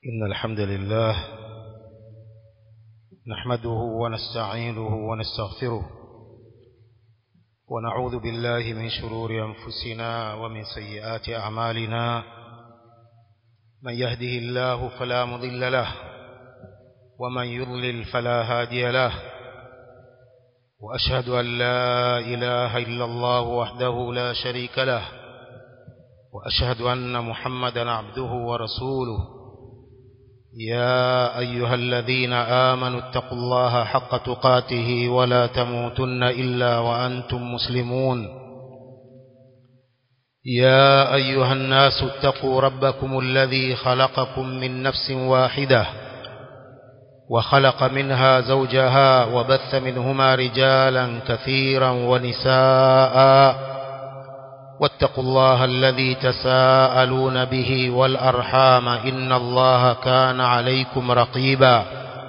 إن الحمد لله نحمده ونستعينه ونستغفره ونعوذ بالله من شرور أنفسنا ومن سيئات أعمالنا من يهده الله فلا مضل له ومن يضلل فلا هادي له وأشهد أن لا إله إلا الله وحده لا شريك له وأشهد أن محمدا عبده ورسوله يا أيها الذين آمنوا اتقوا الله حق تقاته ولا تموتن إلا وأنتم مسلمون يا أيها الناس اتقوا ربكم الذي خلقكم من نفس واحدة وخلق منها زوجها وبث منهما رجالا كثيرا ونساء واتقوا الله الذي تساءلون به والأرحام إن الله كان عليكم رقيبا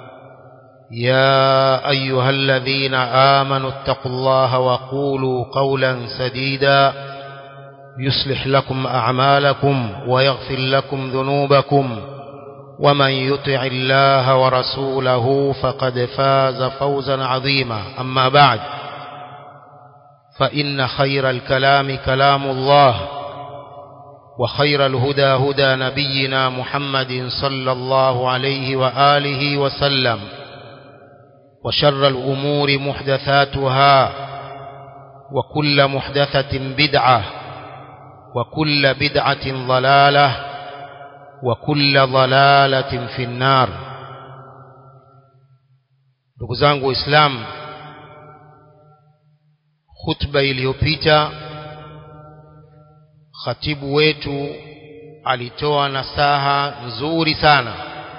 يا أيها الذين آمنوا اتقوا الله وقولوا قولا سديدا يصلح لكم أعمالكم ويغفر لكم ذنوبكم ومن يطع الله ورسوله فقد فاز فوزا عظيما أما بعد فإن خير الكلام كلام الله وخير الهدى هدى نبينا محمد صلى الله عليه وآله وسلم وشر الأمور محدثاتها وكل محدثة بدعة وكل بدعة ضلالة وكل ضلالة في النار دكزانgu إسلام khutba iliyopita khatibu wetu alitoa nasaha nzuri sana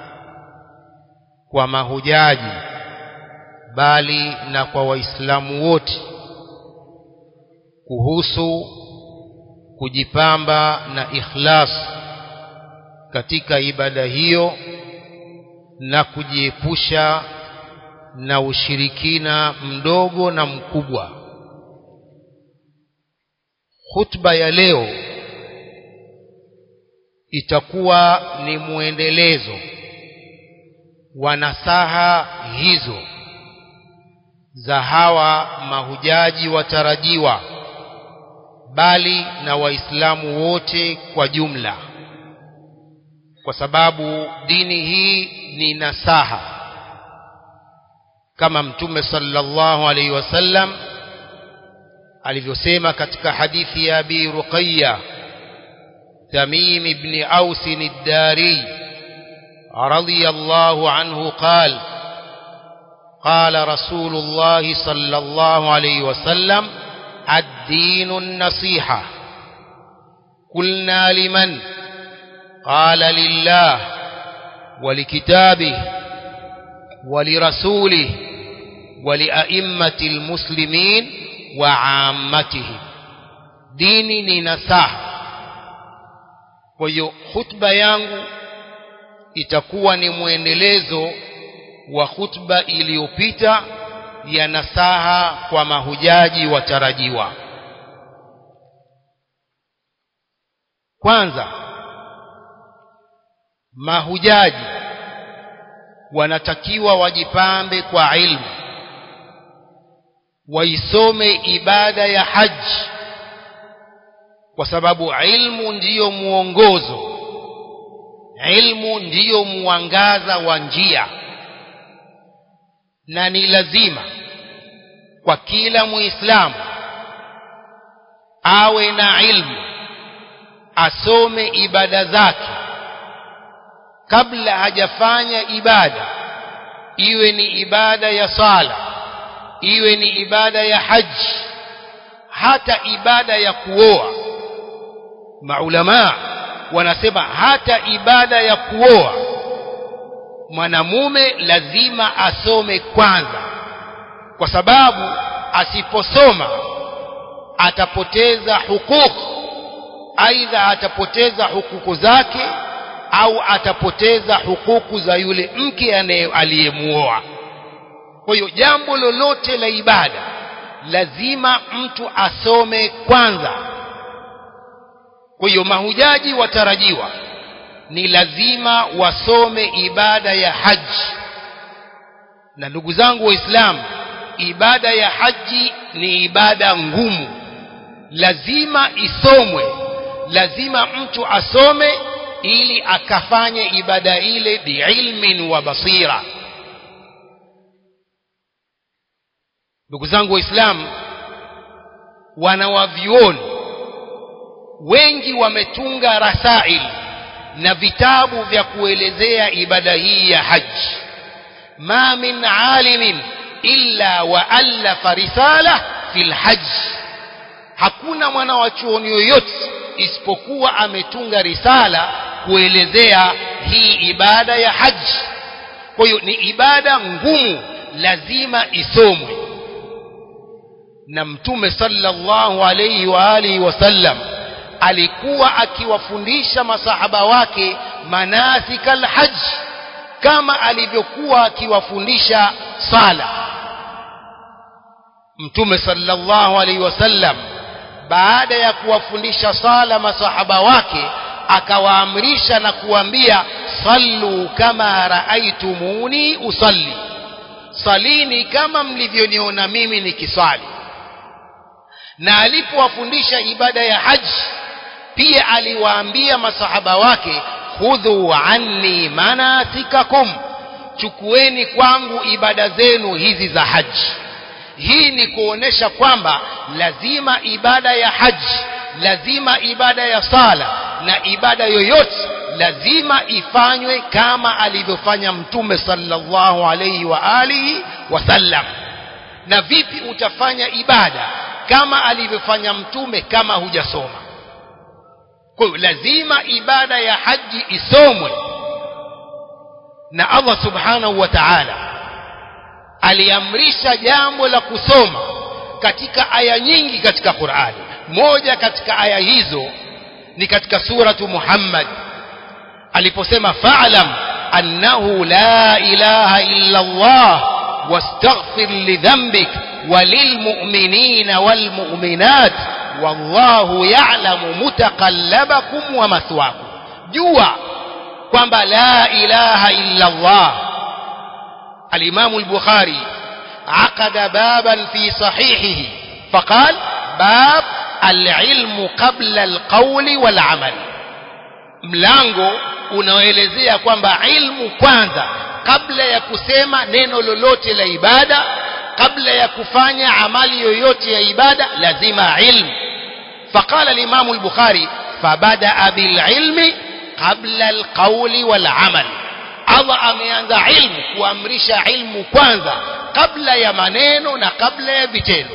kwa mahujaji bali na kwa waislamu wote kuhusu kujipamba na ikhlas katika ibada hiyo na kujiepusha na ushirikina mdogo na mkubwa khutba ya leo itakuwa ni muendelezo wa nasaha hizo za hawa mahujaji watarajiwa bali na waislamu wote kwa jumla kwa sababu dini hii ni nasaha kama mtume sallallahu alaihi wasallam alivyosema katika hadithi ya Abi Ruqayya Tamim ibn Aus ad-Dari radiyallahu anhu قال قال رسول الله صلى الله عليه وسلم الدين النصيحة قلنا لمن قال لله ولكتابه ولرسوله ولأئمة المسلمين وعامتهم dini ni nasaha kwa hiyo khutba yangu itakuwa ni mwendelezo wa khutba iliyopita ya nasaha kwa mahujaji watarajiwa kwanza mahujaji wanatakiwa wajipambe kwa ilmu waisome ibada ya haji kwa sababu ilmu ndiyo muongozo ilmu ndiyo mwangaza wa njia na ni lazima kwa kila muislamu awe na ilmu asome ibada zake kabla hajafanya ibada iwe ni ibada ya sala iwe ni ibada ya haji hata ibada ya kuoa maulama wanasema hata ibada ya kuoa mwanamume lazima asome kwanza kwa sababu asiposoma atapoteza hukuku aidha atapoteza hukuku zake au atapoteza hukuku za yule mke aliyemuoa kwa hiyo jambo lolote la ibada lazima mtu asome kwanza kwa hiyo mahujaji watarajiwa ni lazima wasome ibada ya haji na ndugu zangu waislamu ibada ya haji ni ibada ngumu lazima isomwe lazima mtu asome ili akafanye ibada ile biilmin wa basira ndugu zangu waislamu wanawavyuoni wengi wametunga rasail na vitabu vya kuelezea ibada hii ya haji ma min alimin illa waallafa risala fi lhaji hakuna mwana wa chuoni yoyote isipokuwa ametunga risala kuelezea hii ibada ya haji kwa hiyo ni ibada ngumu lazima isomwe na mtume sallallahu alayhi wa alihi wasallam alikuwa akiwafundisha masahaba wake manasika alhajj kama alivyokuwa akiwafundisha sala mtume sallallahu alayhi wasallam baada ya kuwafundisha sala masahaba wake akawaamrisha na kuambia sallu kama raaitumuni usalli salini kama mlivyoniona mimi nikiswali na alipowafundisha ibada ya haji pia aliwaambia masahaba wake khudhu anni manasikakum chukueni kwangu ibada zenu hizi za haji hii ni kuonesha kwamba lazima ibada ya haji lazima ibada ya sala na ibada yoyote lazima ifanywe kama alivyofanya mtume sallallahu alayhi wa alihi wasallam na vipi utafanya ibada kama alivyofanya mtume kama hujasoma kwa hiyo lazima ibada ya haji isomwe na Allah subhanahu wa ta'ala aliamrisha jambo la kusoma katika aya nyingi katika Qur'ani moja katika aya hizo ni katika suratu Muhammad aliposema fa'lam annahu la ilaha illa Allah wastaghfir lidhanbik وللمؤمنين والمؤمنات والله يعلم متقلبكم ومثواكم جوا kwamba la ilaha illa Allah الإمام البخاري عقد بابا في صحيحه فقال باب العلم قبل القول والعمل mlango unaoelezea kwamba ilmu kwanza kabla ya kusema neno lolote la ibada kabla ya kufanya amali yoyote ya ibada lazima ilmu faqala al-imam al-bukhari fabada bil ilmi qabla al-qawli wal amal Allah ameanza ilmu kuamrisha ilmu kwanza kabla ya maneno na kabla ya vitendo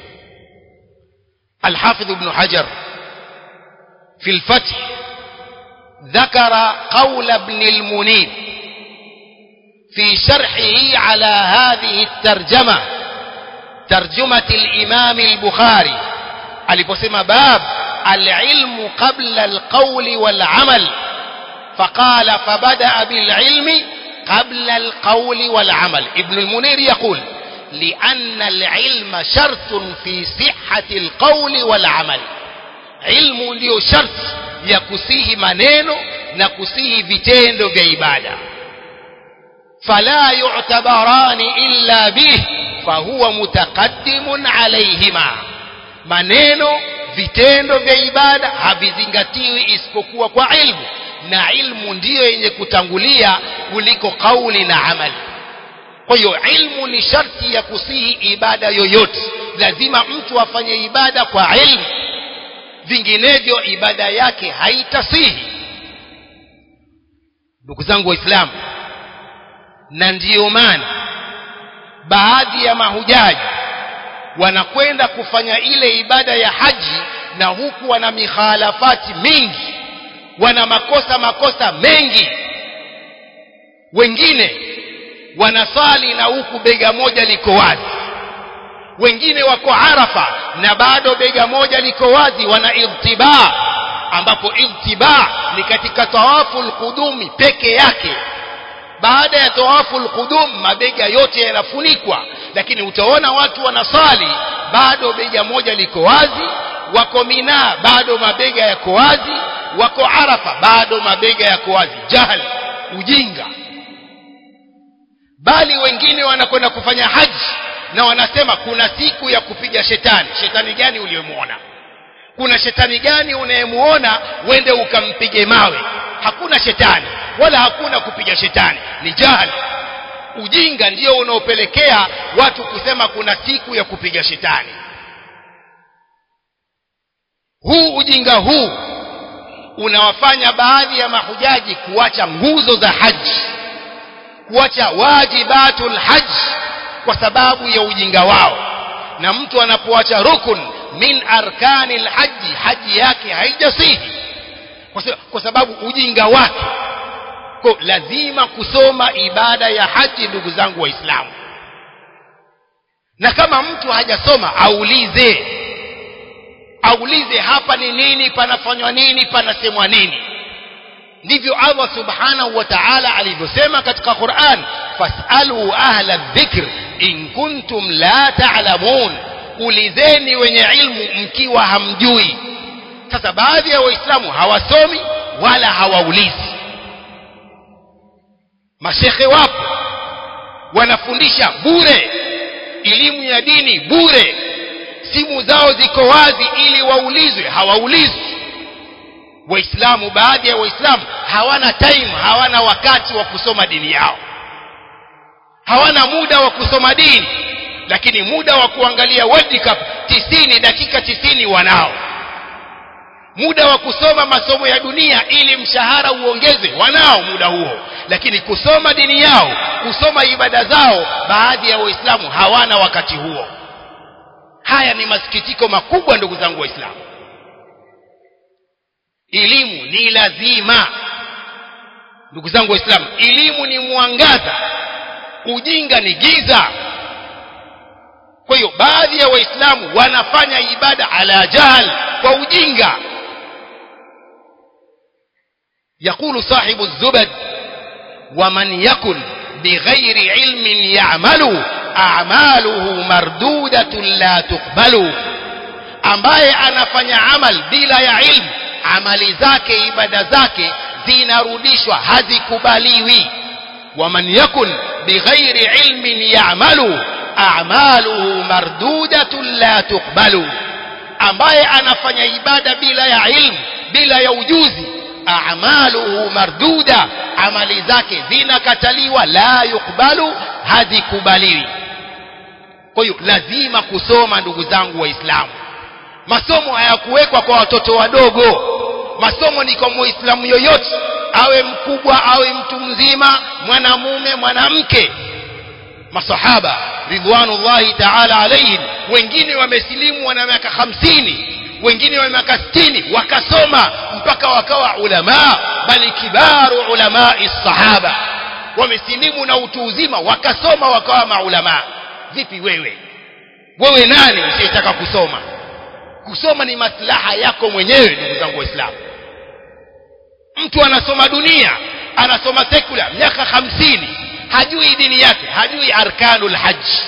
الحافظ ابن حجر في الفتح ذكر قول ابن المنير في شرحه على هذه الترجمة ترجمة الإمام البخاري aliposema باب العلم قبل القول والعمل فقال فبدأ بالعلم قبل القول والعمل ابن المنير يقول لأن العلم شرط في صحة القول والعمل علم ndio sharti ya kusihi maneno na kusihi vitendo vya ibada فلا يعتبران إلا به فهو متقدم عليهما maneno vitendo vya ibada havizingatiwi isipokuwa kwa ilmu na ilmu ndiyo yenye kutangulia kuliko kauli na amali kwa hiyo ilmu ni sharti ya kusihi ibada yoyote lazima mtu afanye ibada kwa ilmu vinginevyo ibada yake haitasihi ndugu zangu waislamu na ndiyo maana baadhi ya mahujaji wanakwenda kufanya ile ibada ya haji na huku wana mikhalafati mingi wana makosa makosa mengi wengine wanasali na huku bega moja liko wazi wengine wako arafa na bado bega moja liko wazi wana irtibaa ambapo irtibaa ni katika tawafu alqudumi peke yake baada ya tawafu alqudum mabega yote yanafunikwa lakini utaona watu wanasali bado bega moja liko wazi wako Mina bado mabega yako wazi wako Arafa bado mabega yako wazi jahali ujinga bali wengine wanakwenda kufanya haji na wanasema kuna siku ya kupiga shetani shetani gani uliyemwona kuna shetani gani unayemuona wende ukampige mawe hakuna shetani wala hakuna kupiga shetani ni jahali ujinga ndio unaopelekea watu kusema kuna siku ya kupiga shetani huu ujinga huu unawafanya baadhi ya mahujaji kuacha nguzo za haji kuacha wajibatul haji kwa sababu ya ujinga wao na mtu anapoacha rukun min arkani lhaji haji yake haijasihi kwa sababu ujinga wake kwa lazima kusoma ibada ya haji ndugu zangu waislamu na kama mtu hajasoma aulize aulize hapa ni nini panafanywa nini panasemwa nini ndivyo Allah subhanahu wa ta'ala alivyosema katika Qur'an fasalu ahla dhikr in kuntum la ta'lamun ulizeni wenye ilmu mkiwa hamjui sasa baadhi ya waislamu hawasomi wala hawaulizi mashekhe wapo wanafundisha bure elimu ya dini bure simu zao ziko wazi ili waulizwe hawaulizwi waislamu baadhi ya waislamu hawana time hawana wakati wa kusoma dini yao hawana muda wa kusoma dini lakini muda wa kuangalia World Cup tisini dakika tisini wanao muda wa kusoma masomo ya dunia ili mshahara uongezwe wanao muda huo lakini kusoma dini yao kusoma ibada zao baadhi ya waislamu hawana wakati huo haya ni masikitiko makubwa ndugu zangu waislamu elimu ni lazima ndugu zangu waislamu elimu ni mwangaza ujinga ni giza kwa hiyo baadhi ya waislamu wanafanya ibada ala jahl kwa ujinga يقول صاحب الزبد ومن يكن بغير علم يعمل أعماله مردودة لا تقبل ambaye anafanya amal bila ya ilmu amali zake ibada zake zinarudishwa hazikubaliwi waman yakun bighairi ilmin ya'malu a'maluhu mardudatun la tuqbalu ambaye anafanya ibada bila ya ilmu bila ya ujuzi a'maluhu marduda amali zake zinakataliwa la yukbalu hazikubaliwi kwa hiyo lazima kusoma ndugu zangu waislamu masomo hayakuwekwa kwa watoto wadogo masomo ni kwa muislamu yoyote awe mkubwa awe mtu mzima mwanamume mwanamke masahaba ridwanullahi ta'ala alayhim wengine wamesilimu wana miaka hamsini wengine wa miaka sitini wakasoma mpaka wakawa ulama bali kibaru ulamai sahaba wamesilimu na utu uzima wakasoma wakawa maulama vipi wewe wewe nani usiyetaka kusoma kusoma ni maslaha yako mwenyewe ndugu zangu waislamu mtu anasoma dunia anasoma sekula miaka hamsini hajui dini yake hajui arkanul haji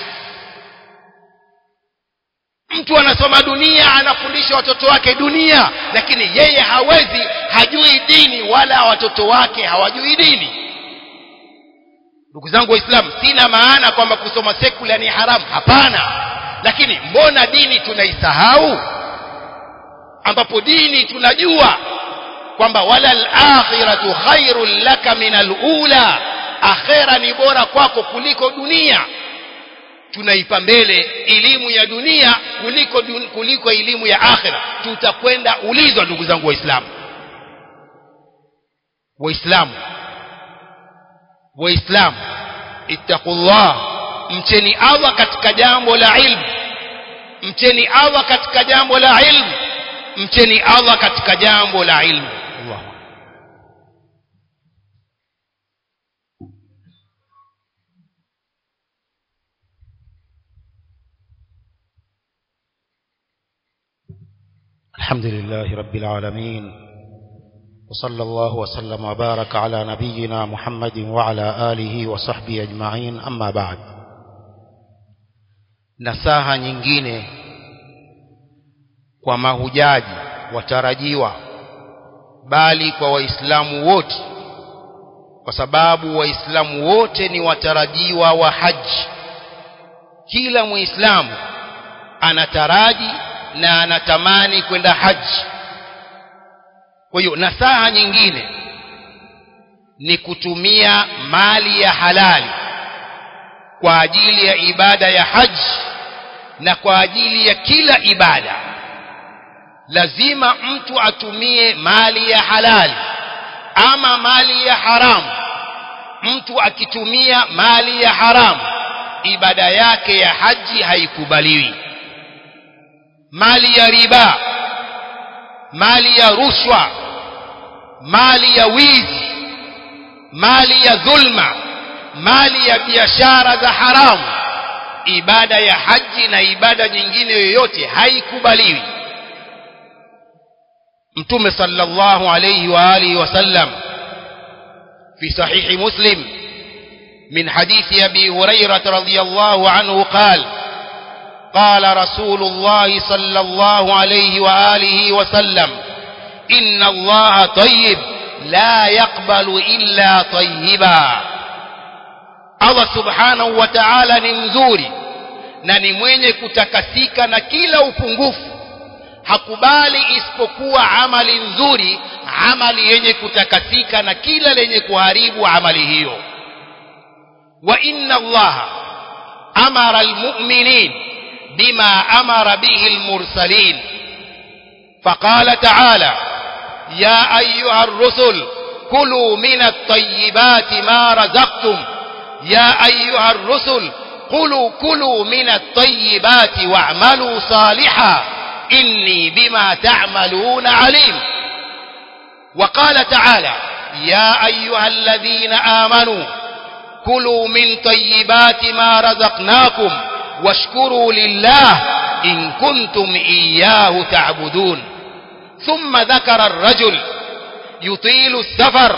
mtu anasoma dunia anafundisha watoto wake dunia lakini yeye hawezi hajui dini wala watoto wake hawajui dini ndugu zangu waislamu sina maana kwamba kusoma sekula ni haramu hapana lakini mbona dini tunaisahau ambapo dini tunajua kwamba wala al-akhiratu khairul laka min al-ula akhera ni bora kwako kuliko dunia tunaipa mbele elimu ya dunia kuliko dun, kuliko elimu ya akhira tutakwenda ulizwa ndugu zangu waislamu waislamu waislamu ittaqullah mcheni Allah katika jambo la ilmu mcheni Allah katika jambo la ilmu mcheni Allah katika jambo la ilmu Allah الحمد لله رب العالمين وصلى الله وسلم وبارك على نبينا محمد وعلى آله وصحبه أجمعين أما بعد nasaha nyingine kwa mahujaji watarajiwa bali kwa waislamu wote kwa sababu waislamu wote ni watarajiwa wa haji kila muislamu anataraji na anatamani kwenda haji kwa hiyo nasaha nyingine ni kutumia mali ya halali kwa ajili ya ibada ya haji na kwa ajili ya kila ibada lazima mtu atumie mali ya halali ama mali ya haramu mtu akitumia mali ya haramu ibada yake ya haji haikubaliwi mali ya riba mali ya rushwa mali ya wizi mali ya dhulma mali ya biashara za haramu ibada ya haji na ibada nyingine yoyote haikubaliwi mtume sallallahu alayhi wa alihi wasallam في صحيح مسلم من حديث أبي هريرة رضي الله عنه قال قال رسول الله صلى الله عليه وآله وسلم إن الله طيب لا يقبل إلا طيبا Allah subhanahu wa ta'ala ni mzuri na ni mwenye kutakasika na kila upungufu hakubali isipokuwa amali nzuri amali yenye kutakasika na kila lenye kuharibu amali hiyo wa inna allaha amara almu'minin bima amara bihi almursalin فقال تعالى يا أيها الرسل كلوا من الطيبات ما رزقتم يا أيها الرسل قلوا كلوا من الطيبات واعملوا صالحا إني بما تعملون عليم وقال تعالى يا أيها الذين آمنوا كلوا من طيبات ما رزقناكم واشكروا لله إن كنتم إياه تعبدون ثم ذكر الرجل يطيل السفر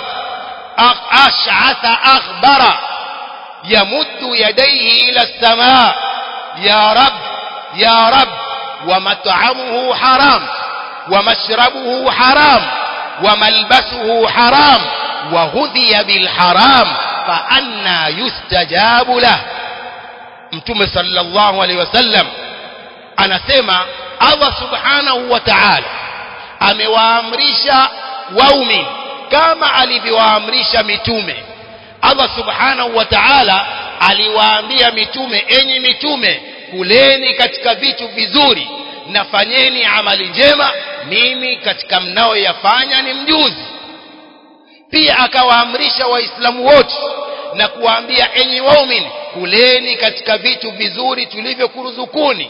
أشعث أخبر يمد يديه إلى السماء يا رب يا رب ومطعمه حرام ومشربه حرام وملبسه حرام وغذي بالحرام فأنا يستجاب له mtume sallallahu alaihi wasallam anasema Allah subhanahu wa ta'ala amewaamrisha waumini kama alivyowaamrisha mitume Allah subhanahu wa ta'ala aliwaambia mitume enyi mitume kuleni katika vitu vizuri na fanyeni amali njema mimi katika mnaoyafanya ni mjuzi pia akawaamrisha waislamu wote na kuwaambia enyi waumini kuleni katika vitu vizuri tulivyokuruzukuni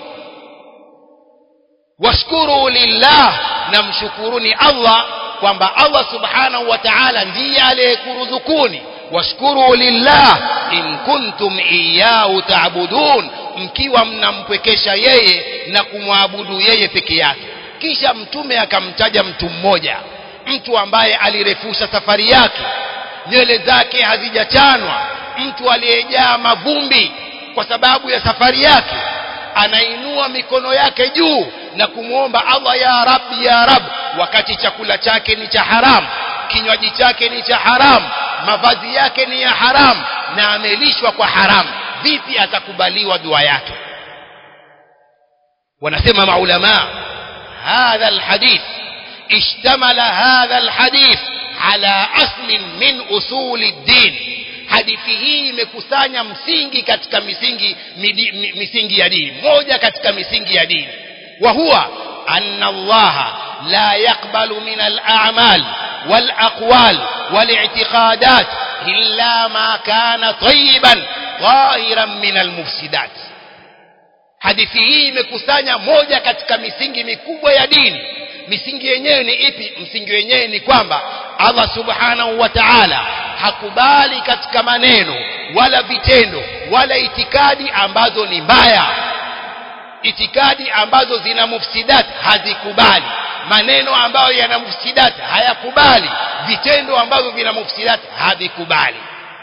washkuru lillah na mshukuruni Allah kwamba Allah subhanahu wa ta'ala ndiye aliyekuruzukuni washkuru lillah in kuntum iyyahu ta'budun mkiwa mnampwekesha yeye na kumwabudu yeye peke yake kisha mtume akamtaja mtu mmoja mtu ambaye alirefusha safari yake nywele zake hazijachanwa mtu aliyejaa mavumbi kwa sababu ya safari yake anainua mikono yake juu na kumwomba Allah ya Rabbi ya Rab wakati chakula chake ni cha haramu kinywaji chake ni cha haramu mavazi yake ni ya haramu na amelishwa kwa haramu vipi atakubaliwa dua yake wanasema maulama hadha alhadith اشتمل هذا الحديث على أصل من أصول الدين hadithi hii imekusanya msingi katika misingi midi, misingi ya dini moja katika misingi ya dini wa huwa anna allaha la yaqbalu min al-a'mal wal aqwal wal i'tiqadat illa ma kana tayyiban tahiran min al-mufsidat hadithi hii imekusanya moja katika misingi mikubwa ya dini misingi yenyewe ni ipi msingi wenyewe ni kwamba Allah subhanahu wa ta'ala hakubali katika maneno wala vitendo wala itikadi ambazo ni mbaya itikadi ambazo zina mufsidat hazikubali maneno ambayo yana mufsidat hayakubali vitendo ambavyo vina mufsidat havikubali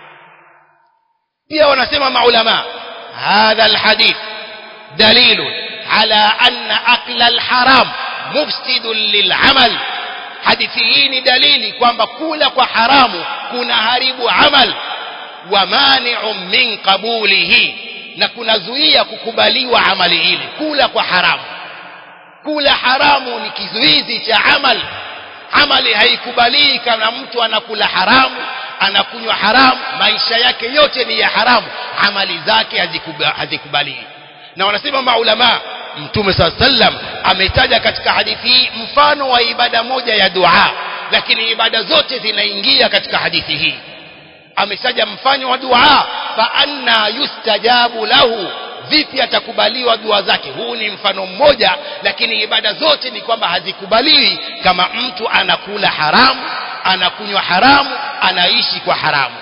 pia wanasema maulama hadha alhadith dalilun ala anna akla alharam mufsidun lilamal hadithi hii ni dalili kwamba kula kwa haramu kuna haribu amal wa mani'un min qabulihi na kunazuia kukubaliwa amali ile kula kwa haramu kula haramu ni kizuizi cha amal amali haikubalii kama mtu anakula haramu anakunywa haramu maisha yake yote ni ya haramu amali zake hazikubalii na wanasema maulama mtume saa sallam ametaja katika hadithi hii mfano wa ibada moja ya dua lakini ibada zote zinaingia katika hadithi hii ametaja mfano wa dua fa anna yustajabu lahu vipi atakubaliwa dua zake huu ni mfano mmoja lakini ibada zote ni kwamba hazikubaliwi kama mtu anakula haramu anakunywa haramu anaishi kwa haramu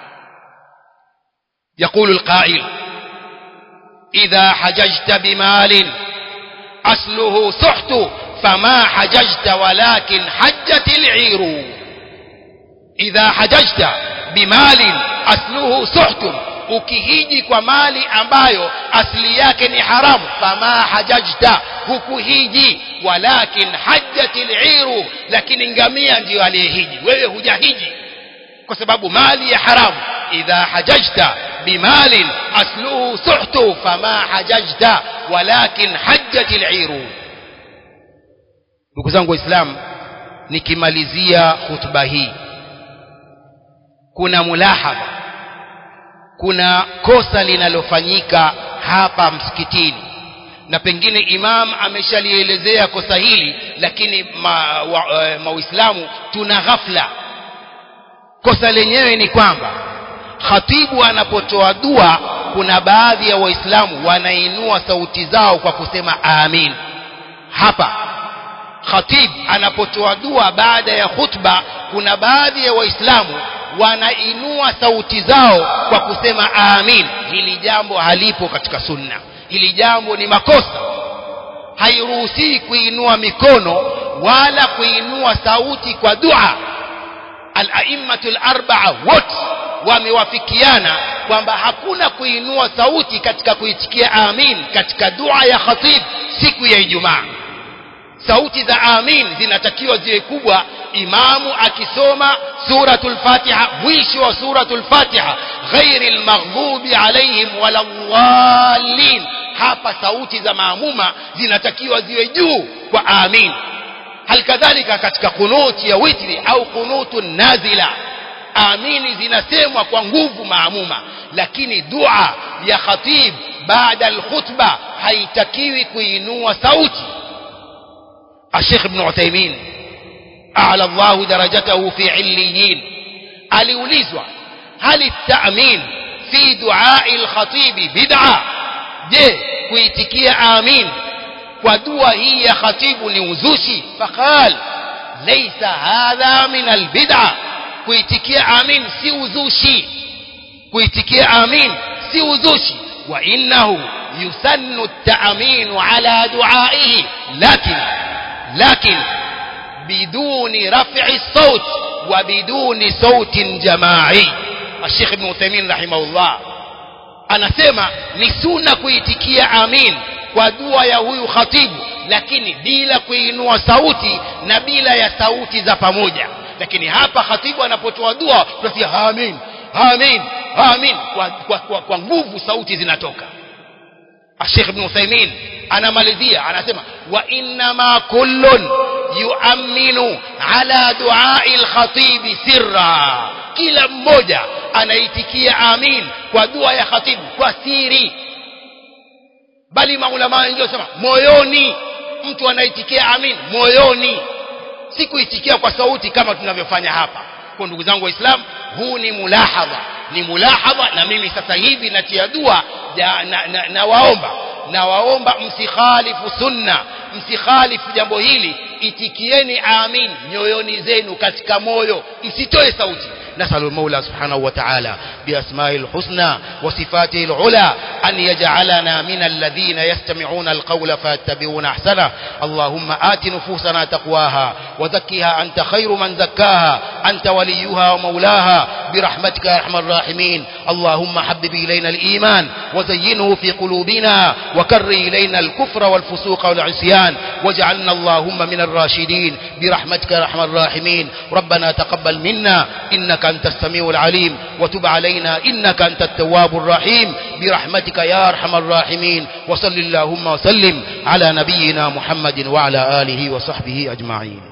يقول القائل إذا حججت بمال أصله سحت فما حججت ولكن حجت العير إذا حججت بمال أصله سحت ukihiji kwa mali ambayo asili yake ni haramu fama hajajta hukuhiji walakin hajjatil iru lakini ngamia ndiyo aliyehiji wewe hujahiji kwa sababu mali ya haramu idha hajajta bimalin asluhu suhtu fama hajajta walakin hajjatil iru ndugu zangu waislamu nikimalizia hutuba hii kuna mulahadha kuna kosa linalofanyika hapa msikitini na pengine imam ameshalielezea kosa hili lakini ma, wa, e, mauislamu tuna ghafla kosa lenyewe ni kwamba khatibu anapotoa dua kuna baadhi ya waislamu wanainua sauti zao kwa kusema amin hapa khatib anapotoa dua baada ya khutba kuna baadhi ya waislamu wanainua sauti zao kwa kusema amin hili jambo halipo katika sunna hili jambo ni makosa hairuhusii kuinua mikono wala kuinua sauti kwa dua al-a'immatu al-arba'a wote wamewafikiana kwamba hakuna kuinua sauti katika kuitikia amin katika dua ya khatib siku ya Ijumaa sauti za amin zinatakiwa ziwe kubwa imamu akisoma suratul fatiha mwisho wa suratul fatiha ghairi almaghdubi alaihim waladhdallin hapa sauti za maamuma zinatakiwa ziwe juu kwa amin halikadhalika katika kunuti ya witri au kunutu nazila amini zinasemwa kwa nguvu maamuma lakini dua ya khatib baada alkhutba haitakiwi kuinua sauti الشيخ ابن عثيمين أعلى الله درجته في عليين aliulizwa hal التأمين في دعاء الخطيب بدعة je kuitikia amin kwa dua hii ya khatibu ni uzushi faqal laysa hadha min albid'a kuitikia amin si uzushi kuitikia amin si uzushi wa innahu yusannu at-ta'min ala du'aihi lakin لكن بدون رفع الصوت وبدون صوت جماعي الشيخ ابن عثيمين رحمه الله anasema ni sunna kuitikia amin kwa dua ya huyu khatibu lakini bila kuinua sauti na bila ya sauti za pamoja lakini hapa khatibu anapotoa dua tunasikia amin amin amin kwa, kwa, kwa, kwa nguvu sauti zinatoka الشيخ ابن عثيمين anamalizia anasema wa innama kullun yuaminu ala duai lkhatibi sirra kila mmoja anaitikia amin kwa dua ya khatibu kwa siri bali maulama wengine wasema moyoni mtu anaitikia amin moyoni si kuitikia kwa sauti kama tunavyofanya hapa kwa ndugu zangu waislamu huu ni mulahadha ni mulahadha na mimi sasa hivi natia dua ja, na, na, na waomba na waomba msikhalifu sunna msikhalifu jambo hili itikieni amin nyoyoni zenu katika moyo msitoe sauti نسأل المولى سبحانه وتعالى بأسمائه الحسنى وصفاته العلى أن يجعلنا من الذين يستمعون القول فيتبعون أحسنه اللهم آت نفوسنا تقواها وزكها أنت خير من زكاها أنت وليها ومولاها برحمتك يا أرحم الراحمين اللهم حبب إلينا الإيمان وزينه في قلوبنا وكر إلينا الكفر والفسوق والعصيان واجعلنا اللهم من الراشدين برحمتك يا أرحم الراحمين ربنا تقبل منا إنك أنت السميع العليم وتب علينا إنك أنت التواب الرحيم برحمتك يا أرحم الراحمين وصل اللهم وسلم على نبينا محمد وعلى آله وصحبه أجمعين